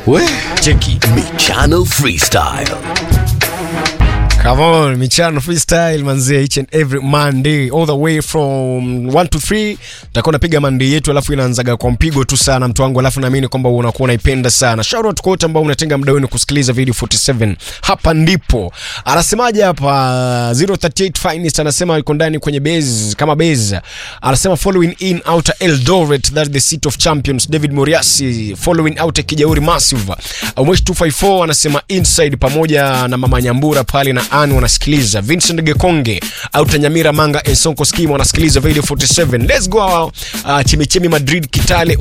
We, cheki Michano Freestyle. Come on, Michano Freestyle manzee, each and every Monday all the way from 1 to 3 tutakuwa napiga Monday yetu, alafu inaanzaga kwa mpigo tu sana mtu wangu, alafu naamini kwamba unakuwa unaipenda sana. Shout out kwa wote ambao unatenga muda wenu kusikiliza video 47. Hapa ndipo anasemaje hapa 038 Finest anasema yuko ndani kwenye base kama base, anasema following in outer Eldoret that the seat of champions. David Moriasi following out Kijauri Massive. Mwesh 254 anasema inside pamoja na mama Nyambura pale na Anne wanasikiliza. Vincent Gekonge out Nyamira Manga Ensonko Scheme wanasikiliza video 47. Let's go uh, Chimichimi Madrid Kitale